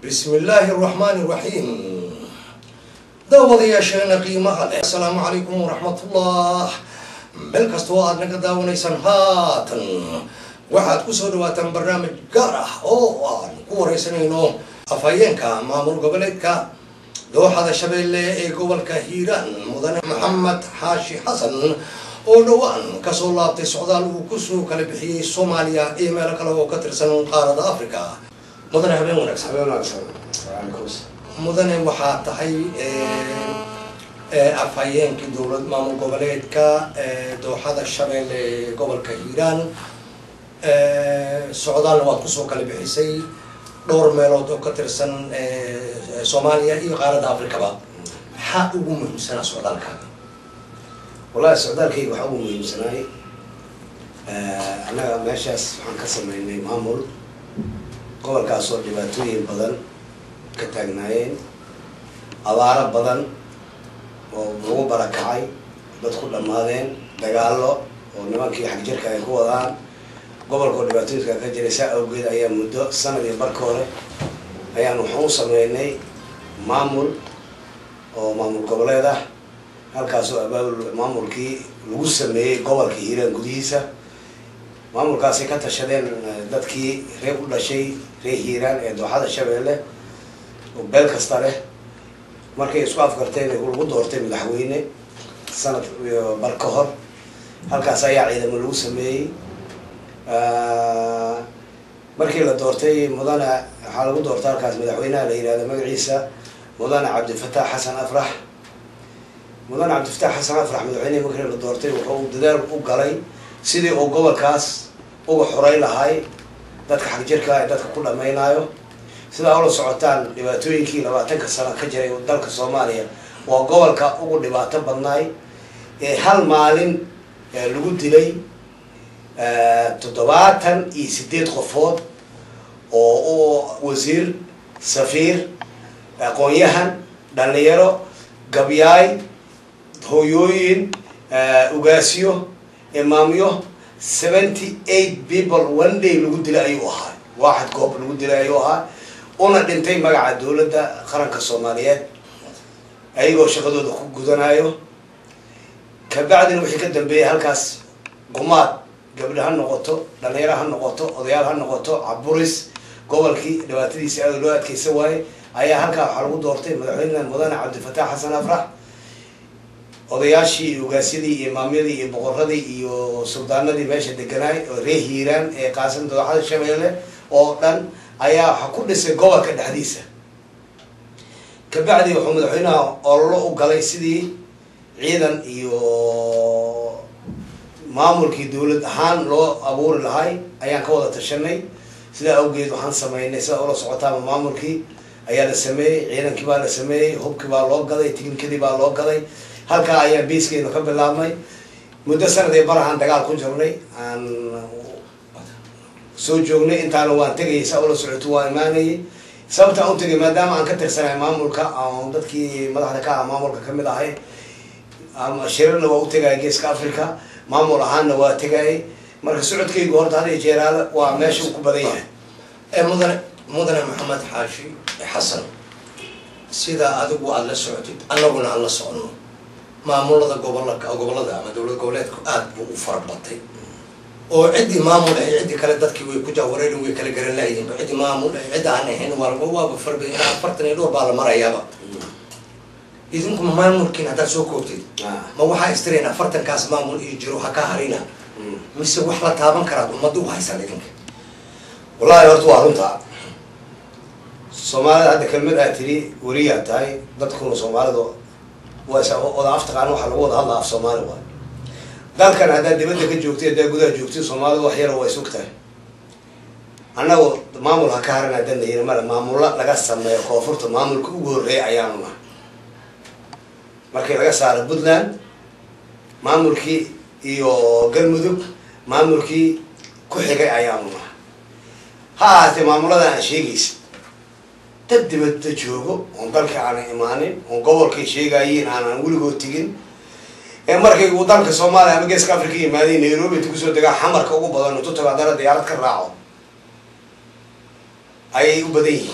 bismi illaahi araxmaani iraxiim daawadayaasheena qiimaha leh assalaamu calaykum waraxmatullah meel kastoo aad naga daawanaysaan haatan waxaad kusoo dhawaataan barnaamij gaar ah oo aan ku wareysanayno afhayeenka maamul goboleedka dooxada shabeelle ee gobolka hiiraan mudane maxamed xaashi xasan oo dhowaan kasoo laabtay socdaal uu kusoo kala bixiyey soomaaliya iyo meelo kale oo ka tirsan qaarada africa mudane habeen wanaagsan mudane waxaa tahay afhayeenkii dowlad maamul goboleedka dooxada shabeelle ee gobolka hiiraan socdaalna waad kusoo kala bixisay dhowr meelood oo ka tirsan soomaaliya iyo qaaradda africaba maxaa ugu muhiimsanaa socdaalkaaga wallahi socdaalkayga waxaa ugu muhiimsanaay annaga meeshaas waxaan ka sameynay maamul gobolkaasoo dhibaatooyin badan ka taagnaayeen abaaro badan oo lagu barakacay dad ku dhammaadeen dagaallo oo nimankii xagjirka ay ku wadaan gobolkao dhibaatooyinka ka jiray saa awgeed ayaa muddo sanad iyo barka hore ayaan waxaan u sameynay maamul oo maamul goboleed ah halkaasoo abaabul maamulkii lagu sameeyey gobolka hiiraan gudihiisa maamulkaasay ka tashadeen dadkii reer u dhashay reer hiiraan ee dooxada shabeelle oo beel kasta leh markay isku afgarteen lagu doortay madaxweyne sanad bar ka hor halkaas ayaa ciidamo lagu sameeyey markii la doortay mudane waxaa lagu doortay halkaas madaxweynaha la yihahdo magaciisa mudane cabdifatax xasan afrax mudane cabdifatax xasan afrax madaxweynehi markii la doortay wuxuu dadaal u galay sidii uu gobolkaas uga xoray lahay dadka xagjirka ee dadka ku dhameynayo sidaa ula socotaan dhibaatooyinkii labaatanka sano ka jiray dalka soomaaliya waa gobolka ugu dhibaato badnaay ee hal maalin lagu dilay toddobaatan iyo sideed qofood oo u wasiir safiir aqoon-yahan dhalinyaro gabyaay hooyooyin ugaasyo imaamyo seventy eight people one day lagu dilay ayuu ahaa waaxad goob lagu dilay ayuu ahaa una dhintay magaca dowladda qaranka soomaaliyeed ayagoo shaqadooda ku gudanayo kabacdina wixii ka dambeeyay halkaas gumaad gabdho ha noqoto dhalinyaro ha noqoto odayaal ha noqoto caburis gobolkii dhibaatadiisi aada loo adkeysa waaye ayaa halkaa waxaa lagu doortay madaxweyne mudane cabdifatax xasan afrax odayaashii iyo ugaasyadii iyo imaamyadii iyo boqoradii iyo suldaanadii meesha deganaay oo reer hiiraan ee qaasan dooxada shabeelle oo dhan ayaa waxa ku dhisay gobolka dhexdiisa kabacdi wuxuu madaxweynaha ololo u galay sidii ciidan iyo maamulkii dowlad ahaan loo abuuri lahay ayaan ka wada tashanay sidaa awgeed waxaan sameynay sidaa ula socotaama maamulkii ayaa la sameeyey ciidankii baa la sameeyey hubkii baa loo gaday tiknikadii baa loo gaday halkaa ayaa biiskeenu ka bilaabmay muddo sanad iyo barahaan dagaal ku jirnay aan soo joognay intaana waan tegayay saa ula socoto waa imaanayay sababtaan u tegay maadaama aan ka tirsanahay maamulka aan dadkii madaxda ka ah maamulka kamid ahay shirarna waa u tegaya geeska africa maamul ahaanna waa tegayay marka socodkaygu horta hada jeeraale waa meesha uu ku badan yahay mudane mudane maxamed xaashi xasan sidaa adigu aada la socotid annaguna aan la socono maamulada gobolaka gobolada ama dowlad goboleedku aada buu u farabatay oo ciddii maamul ahay ciddii kale dadkii way ku jaawareerin way kala garan laayihiin ciddii maamul ahay cidda aan ahayn waalba waaba farba ilaa afartan iyo dhowr baa la marayaaba idinkuma maamulkiin haddaad soo koobtid ma waxaa istireen afartankaas maamul iyo jiro ha ka harina mise wax la taaban karaad ummadda u haysaan idinka wallahi horta waa runta soomaalida hadda kelmad aad tiri weliyaa tahay dadkuna soomaalidu wada af taqaan waxaa lagu wada hadlaa af soomaali waay dalkan haddaad dibadda ka joogtay haddaad gudaha joogtay soomaalidu wax yara way sug tahay annagu maamul ha ka haran haddaan la yiri male maamulla laga sameeyo koonfurta maamulka ugu horreeya ayaanu nahay markii laga saaro puntland maamulkii iyo galmudug maamulkii ku xigay ayaanu nahay ha ahaatee maamuladan aan sheegaysa dad dibadda joogo oon dalka aanan imaanin oon gobolkay sheegayiin aanan weligood tegin ee markay uu dalka soomaaliya ama geeska africa yimaadeen nairobi inta kusoo degaa xamarka ugu badan intu tago haddana diyaarad ka raaco ayay u badan yihiin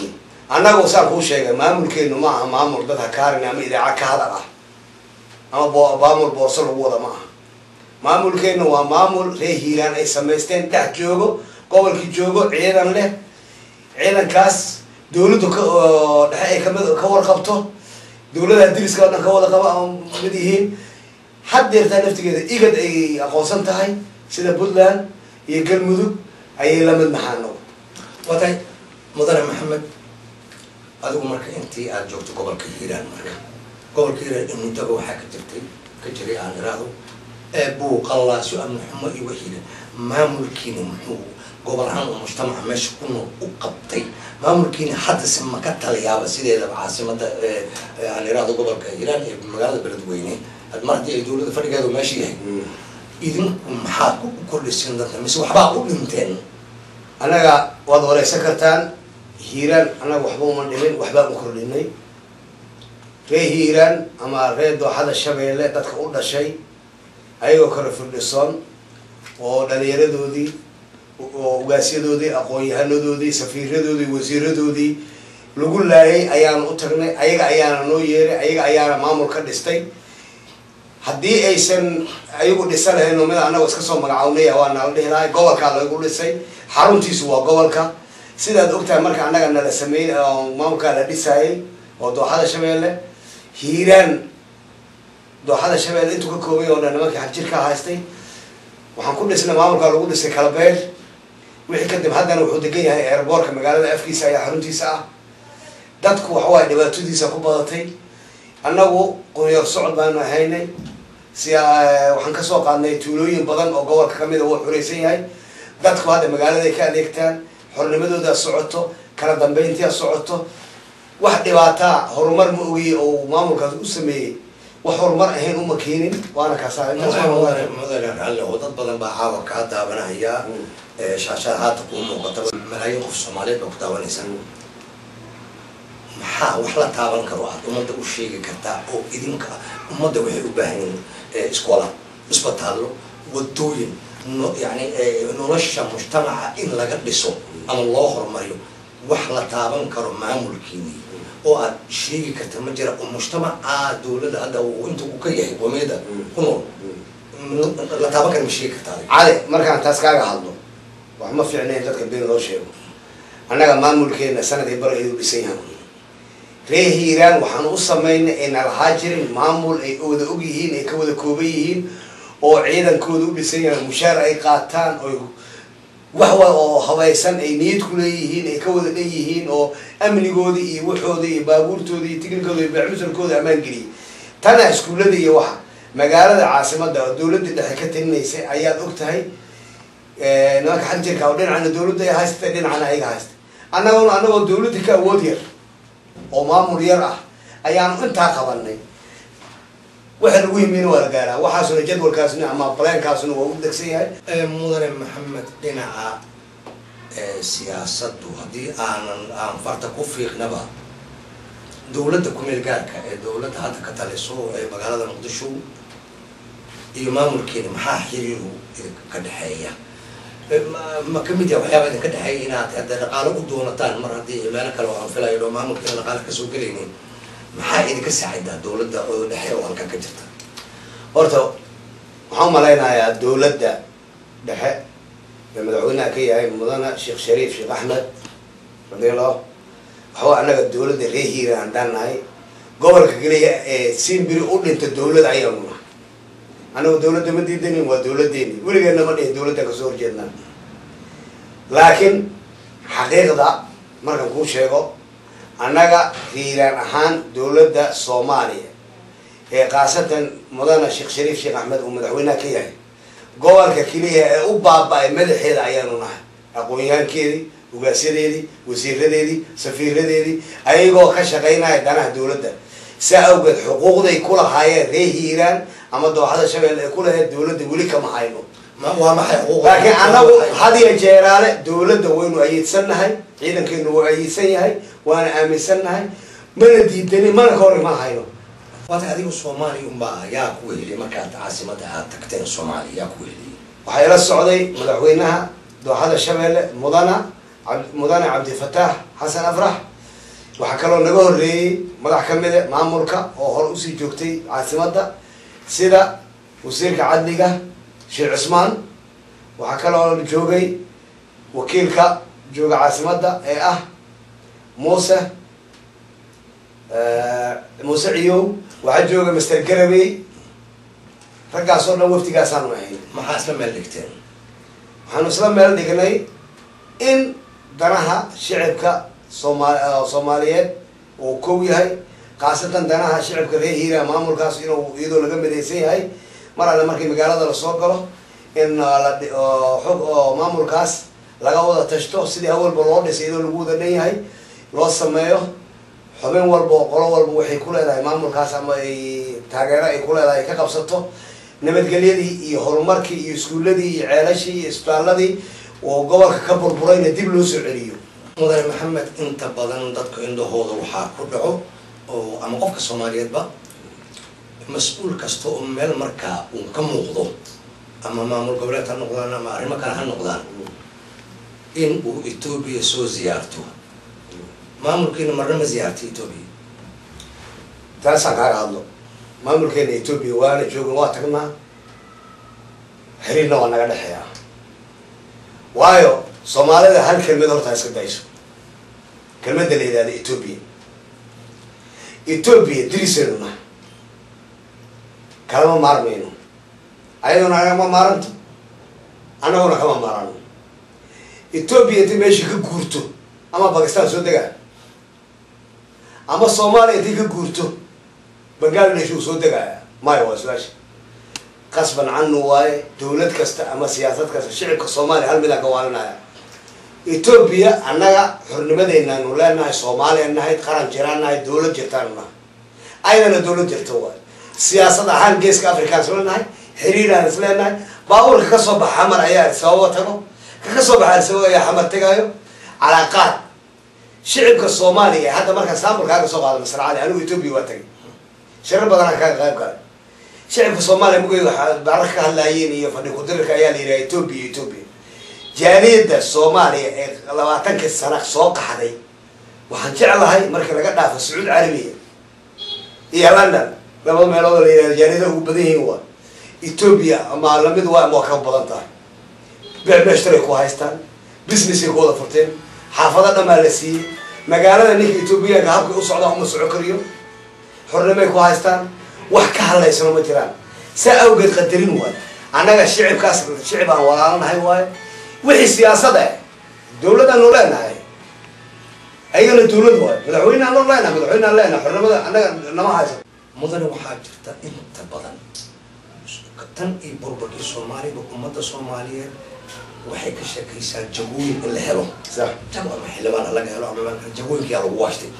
annagu saan kuu sheegay maamulkeenu ma aha maamul dad hakaarin ama idaaca ka hadal ah ama bo- maamul boorso lagu wada ma aha maamulkeenu waa maamul reer hiiraan ay samaysteen dhex joogo gobolkii joogo ciidan leh ciidankaas dawladdu ka oo dhexe ay kamid ka warqabto dawladaha diriska oo dhan ka wada qaba oo mid yihiin haddeertaa naftigeeda igad ay aqoonsan tahay sida puntland iyo galmudug ayay la mid nahaano watay mudane maxamed adigu marka intii aada joogto gobolka hiiraan marka gobolka hiiraan in muddaba waxaa ka jirtay ka jiray aan iraahdo ee buuqallaaso amni xumo iyo wixiina maamulkiina muxuu gobol ahaan oo mujtamaca meesha ku nool u qabtay maamulkiina haddase ma ka taliyaaba sideedaba caasimada ee ee aan iraahdo gobolka hiiraan ee magaalada beledweyne had mar haddii ay dowladda fadhigeedu meesha yahay idinku maxaad ku kordhiseen dadka mise waxbaa u dhinteen annaga waad wareysan kartaan hiiraan annaga waxba uma dhimin waxbaan u kordhinay reer hiiraan ama reer dooxada shabeelle dadka u dhashay ayagoo kale firdhisoon oo dhalinyaradoodii oo ugaasyadoodii aqoon-yahanadoodii safiiradoodii wasiiradoodii lagu laayay ayaanu u tagnay ayaga ayaana noo yeeray ayaga ayaana maamul ka dhistay haddii aysan ayagu dhisa lahayn oo mid annaga iska soo magacawnaya waa nala dhihi lahay gobolkaa lagu dhisay xaruntiisu waa gobolka sidaad ogtahay marka annaga nala sameeyey oo maamulkaa la dhisaayay oo dooxada shabeelle hiiraan dooxada shabeelle intuu ka koobay oo dhan nimankii xagjirkaa haystay waxaan ku dhisnay maamulkaa lagu dhisay kalabeer wixii kadib haddana wuxuu degan yahay airboortka magaalada afkiisa ayaa xaruntiisa ah dadku waxawaay dhibaatadiisa ku badatay annagu qunyoor socod baanu ahaynay si waxaan kasoo qaadnay tuulooyin badan oo gobolka kamid a wuu xuraysan yahay dadku hadda magaaladay ka adeegtaan xornimadoodaa socoto kala dambeyntia socoto wax dhibaataa horumar ma ogiye oo maamulkaas u sameeyey wax horumar ahayn uma keenin waana kaasaa intaas waa mudane mudane raalle oo dad badan baa caawa kaa daawanahaya ee shaashada haata kuu muuqata malaayiin qof soomaaliyeed baa ku daawanaysa maxaa wax la taaban karo aad ummadda u sheegi kartaa oo idinka ummadda waxay u baahan yihiin iskoola isbitaallo wadooyin no yani nolosha mujtamaca in laga dhiso ama loo horumariyo wax la taaban karo maamulkiini oo aad sheegi karta ma jira oo mujtamaca dawladda hadda uu inta uu ka yahay qomiyada ku nool la taaban kara ma sheegi kartaa adiga? cali markaan taas kaaga hadlo wax ma fiicnayn dadka been loo sheego annaga maamulkeena sanadii bar ayuu dhisan yahan reer hiiraan waxaan u samaynay ayna lahaa jirin maamul ay wada og yihiin ay ka wada kooban yihiin oo ciidankooda u dhisan yahay mushaar ay qaataan oy wax wa oo habaysan ay niyad ku leeyihiin ay ka wada dhan yihiin oo amnigoodii iyo waxooda iyo baabuurtooda iyo tiknikooda iyo baamusalkooda ammaan geliyay tana iskuullada iyo waxa magaalada caasimada oo dawladda dhexe ka talinaysay ayaad og tahay nimanka xagjirka oo dhinacana dawladda ay haystay dhinacana ayaga haystay annagona annagoo dawladda ka awood yar oo maamul yar ah ayaanu intaa qabanay waxa lagu yimina waa la gaaraa waxaasuna jadwalkaasna ama baleenkaasuna waa u degsan yahay Ee, mudane maxamed dhinaca ee, siyaasaddu haddii aanan aan farta ku fiiqnaba dowladda ku-meel gaarka ee dowladda hadda ka taliso ee magaalada muqdisho iyo maamulkeena maxaa xiriiru idinka ka dhexeeya Ee, ma- ma kamid yaha waxyaaba idinka dhexeeya inaad hadda dhaqaalo u doonataan mar haddii meelo kale oo aan filayo oo maamulkeena dhaqaale kasoo gelaynin maxaa idinka saacidaa dowladda oo dhexe oo halkan ka jirta horta waxaan umalaynayaa dawladda dhexe ee madaxweynaha ka yahay mudane sheekh shariif sheekh axmed radiallahu waxawa annaga dawladda reer hiiraan haddaan nahay gobolka keliya ee simbiri u dhinta dawlad ayaanu nahay annagu dawladda ma diidanin waa dawladeeni weligeena ma dhihin dawladda kasoo horjeednaa laakiin xaqiiqda markaan kuu sheego annaga hiiraan ahaan dawladda soomaaliya ee khaasatan mudane sheekh shariif sheekh axmed uu madaxweynaha ka yahay gobolka keliya ee u baaba-ay madaxeeda ayaanu nahay aqoon-yahankeedii ugaasyadeedii wasiiradeedii safiiradeedii ayagoo ka shaqaynaya danaha dawladda saa awgeed xuquuqday ku lahaayeen reer hiiraan ama dooxada shabeelle ay ku lahayd dawladda weli kama hayno ma waa maxay xuquuq laakiin annagu hadiya jeeraale dawladda waynu ayiidsannahay ciidankeenu waa ayiidsan yahay waana aaminsannahay mana diidani mana ka hor iman hayno waata adigu soomaaliya unbaa yaa ku weheliyay markaad caasimada aad tagteen soomaaliya yaa ku weheliyay waxaa ila socday madaxweynaha dooxada shabeelle mudana ab- mudane cabdifataax xasan afrax waxaa kaloo naga horreeyey madax ka mide maamulka oo hore usii joogtay caasimadda sida wasiirka cadliga sheekh cusmaan waxaa kaloo joogay wakiilka jooga caasimadda ee ah muuse muuse ciyow waxaa jooga master garawey raggaas oo dhan waftigaasaanu ahayn maxaa isla meel dhigteen waxaanu isla meel dhignay in danaha shicibka sooma soomaaliyeed uu kow yahay khaasatan danaha shicibka reer hiira maamulkaas inuu iyadoo laga midaysan yahay mar alle markii magaalada lasoo galo in la xog oo maamulkaas laga wada tashto sidii hawalba loo dhisay iyadoo lagu wada dhan yahay loo sameeyo xubin walba oo qolo walba waxay ku leedahay maamulkaas ama ay taageero ay ku leedahay ka qabsato nabadgelyadii iyo horumarkii iyo iskuuladii iyo ceelashii iyo isbitaaladii oo gobolka ka burburayna dib loo soo celiyo mudane maxamed inta badan dadka indhahooda waxaa ku dhaco oo ama qofka soomaaliyeedba mas-uul kasta oo meel markaa uu ka muuqdo ama maamul goboleed ha noqdaan ama arrimo kale ha noqdaan in uu etoobiya soo ziyaarto maamulkiina marna ma ziyaartay etoobiya taasaan kaaga hadlo maamulkeena etoobiya waana joogan waa tagnaa xiriirna waa naga dhexeeya waayo soomaalida hal kelmad hortaa iska dayso kelmadda la yidhahda etoobiya etoobiya dirisaynu nahay kalama maarmayno ayaduna agama maaranto annaguna kama maarano etoobiya intay meeshii ka guurto ama bakistan soo degaa ama soomaaliya intay ka guurto bangladesh uu soo degaaya maya waa su-aasha qasban canu waaye dawlad kasta ama siyaasad kasta shicibka soomaaliya hal midaan ka waalinaya etoobiya annaga xornimadeynaanu leenahay soomaaliya nahay qaran jiraan nahay dawlad jirtaanu nahay ayadana dawlad jirta waay siyaasad ahaan geeska afrikaan isla nahay xiriiraan is leenahay baabuurka kasoo baxa xamar ayaa arsababo tago ka kasoo baxa arsababo ayaa xamar tegaayo calaaqaad shicibka soomaaliya hadda markaan saambulkaaga soo qaada masar cali anigu etoobiya waa tagay shirar badanaan kaga qayb galay shicibka soomaaliya mugay waxaa barar ka hadlaayeen iyo fadhi kudirirka ayaa la yidhaha etoobiya etoobiya jaaliyadda soomaaliya ee labaatankii sana soo qaxday waxaan jeclahay markii laga dhaafo sacuud carabiya iyo london laba meelood la yidhahdo jaaliyada ugu badan yihiin waa etoobiya ama lamid waa ama waa ka badan tahay beecbeeshtaray ku haystaan businessay ku wada furteen xaafado dhamaa la siiyey magaalada ninka etoobiyaanka habkay u socdaan uma soco kariyo xornimay ku haystaan wax ka hadlaysano ma jiraan saa awgeed qadarin waayo annaga shicibkaas shicib aan walaalanahay waayo wixii siyaasada dawladaanu leenahay ayagana dawlad waayo madaxweyneaan loo leenahay madaxweyneaan leenahay xornimada annaga nama haysa mudane waxaa jirta inta badan tan iyo burburkii soomaaliba ummadda soomaaliyeed waxay ka sheekaysaa jagooyin in la helo sax jago ama xildhibaan laga helo ama jagooyinkiyaa lagu waashtay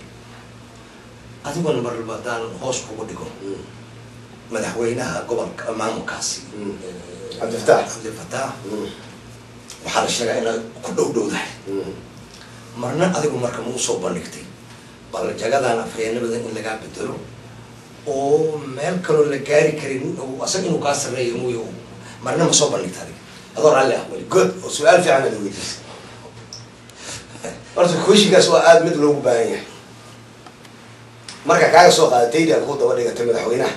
adiguna mar walba haddaan hoos kugu dhigo madaxweynaha gobolka maamulkaasi Cabdifataax. cabdifataax waxaa la sheegaa inaad ku dhow dhowdahay marna adigu marka ma usoo bandhigtay bal jagadan afhayeenimada in lagaa bedelo oo meel kaloo la gaari karin oo asaga inuu kaa sarreeyo muy marna ma soo bandhigta adiga adoo raalli ah weli good oo su-aal fiican aad weydiisay horta kooshinkaas waa aada mid loogu baahan yahay marka kaaga soo qaada dayda ku daba dhigatay madaxweynaha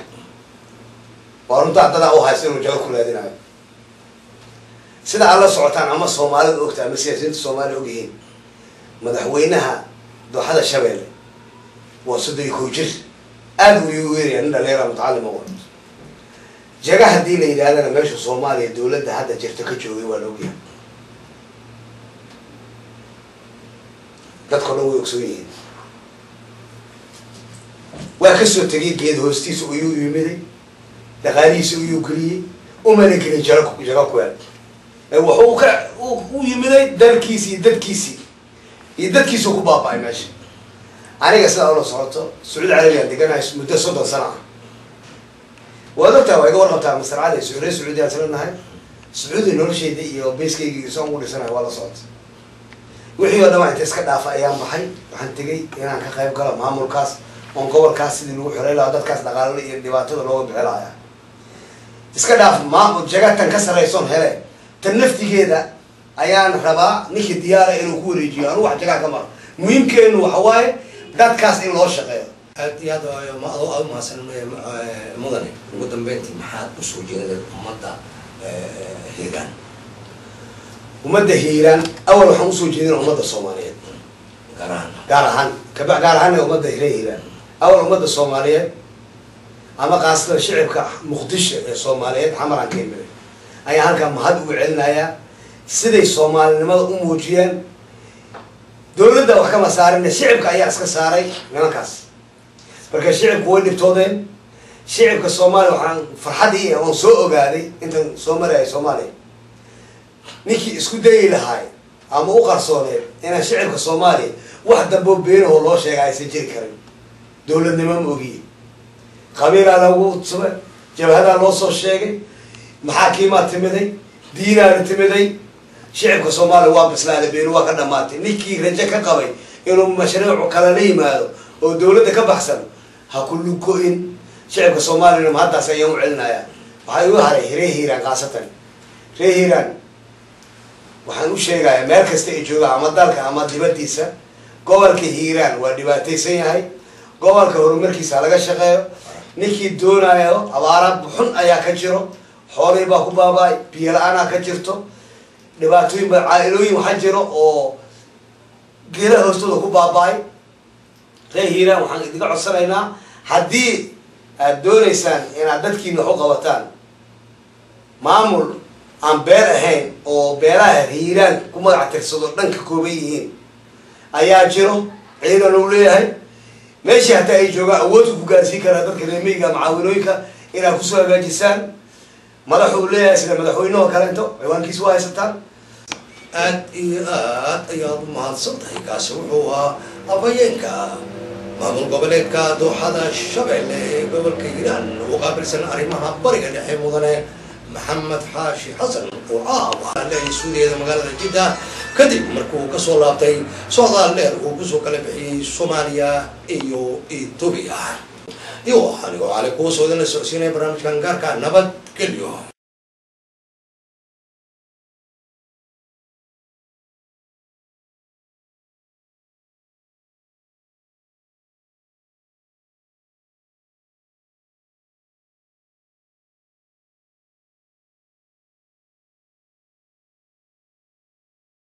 waa runtaa dadaa u haysta inuu jago ku raadinayo sida aad la socotaan ama soomaalida ogta ama siyaasiyiinta soomaaliya ogyihiin madaxweynaha dooxada shabeelle waa soddon iyo kow jir aada u igu weeraya nin dhalinyara mutacalima wa jaga haddii la yidhahdana meesha soomaaliya dawladda hadda jirta ka joogay waa la ogyahay dadka o dhan way ogsoon yihiin waa kasoo tegay geed hoostiisa uyuu yimiday dhaqaalihiisa uyuu geliyey umana gelin jaro jago kuweel wuxuu ka u yimiday dalkiisi iyo dadkiisii iyo dadkiisuu ku baaba-ay meesha aniga sidaa ula socoto sacuud carabigaan deganahay muddo soddon sano ah waad ogtaha waa iga warqabtaa masar cali suure sacuudiyaan sila nahay sacuudi nolosheyda iyo bayskayga isaan ugu dhisanahay waa la socota wixii oo dhamaa inta iska dhaafa ayaan baxay waxaan tegay inaan ka qayb galo maamulkaas oon gobolkaas sidii lagu xorey lahaa dadkaas dhaqaalada iyo dhibaatada looga bixi lahaya iska dhaaf maamul jagatan ka sarraysoon hele tan naftigeeda ayaan rabaa ninkii diyaara inuu ku wareejiyo anu wax jagaa ka maro muhiimkeenu waxa waaye dadkaas in loo shaqeeyo aad iyo aad waa- ma adoo aad umahadsan eh, mudane ugu dambeyntii maxaad usoo jeedeen ummadda eh, hiiraan ummadda hiiraan awal waxaan usoo jeedina ummadda soomaaliyeed gaar ahaan gaar ahaan kaba gaar ahaana ummadda hire hiiraan awal ummadda soomaaliyeed ama kaasatan shicibka muqdisho ee soomaaliyeed xamaran ka imida ayaa halkaa mahad ugu celinayaa siday soomaalinimada u muujiyeen dowladda wax kama saarine shicibka ayaa iska saaray nimankaas marka shicibku way dhibtoodeen shicibka soomaaliya waxaan farxadii oon soo ogaaday intan soo maraya soomaaliya ninkii isku dayi lahaay ama u qarsooneed inaan shicibka soomaaliya wax damboo beenahoo loo sheega aysan jiri karin dowladnimo ma ogiye qabiilaa lagu sube jabhadaa loo soo sheegay maxaakiimaa timiday diinaana timiday shicibka soomaaliya waa bislaada beenu waa ka dhamaatay ninkii rajo ka qabay inuu mashruuc kale la yimaado oo dowladda ka baxsan ha ku lugo-in shicibka soomaaliyana mahaddaas ayaan u celinayaa waxaa igu haray ree hiiraan khaasatan ree hiiraan waxaan u sheegayaa meel kasta ay joogaan ama dalka ama dibaddiisa gobolka hiiraan waa dhibaataysan yahay gobolka horumarkiisa ha laga shaqeeyo ninkii doonayo abaara xun ayaa ka jiro xoolihii baa ku baaba-ay biyo la-aanaa ka jirto dhibaatooyin ba caa-ilooyin waxaa jiro oo geelaha hoostooda ku baaba-ay ree hiiraan waxaan idinka codsanaynaa haddii aad doonaysaan inaad dadkiina wax u qabataan maamul aan beel ahayn oo beelaha hiiraan ku magac tirsado dhanka kooban yihiin ayaa jiro ciidan uu leeyahay meeshii hataa ay joogaan awoodku ku gaarsiin karaa dadka reemeyga macaawinooyinka inaad kusoo hagaajisaan madaxuu leeyahay sida madaxweynehoo kaleento ciwaankiisa waa haysataan aad iyo aad ayaad u mahadsan tahay kaasi wuxuu ahaa afhayeenka maamul goboleedka dooxada shabeelle ee gobolka hiiraan u qaabilsan arrimaha bariga dhexe mudane maxamed xaashi xasan oo caawa leeyahay suudiyeeda magaalada jidda kadib markuu kasoo laabtay socdaal dheer uu kusoo kala bixiyey soomaaliya iyo etoobiya iyo anigoo cali kuusoo idin la socodsiinaya barnaamijkan gaarka nabadgelyo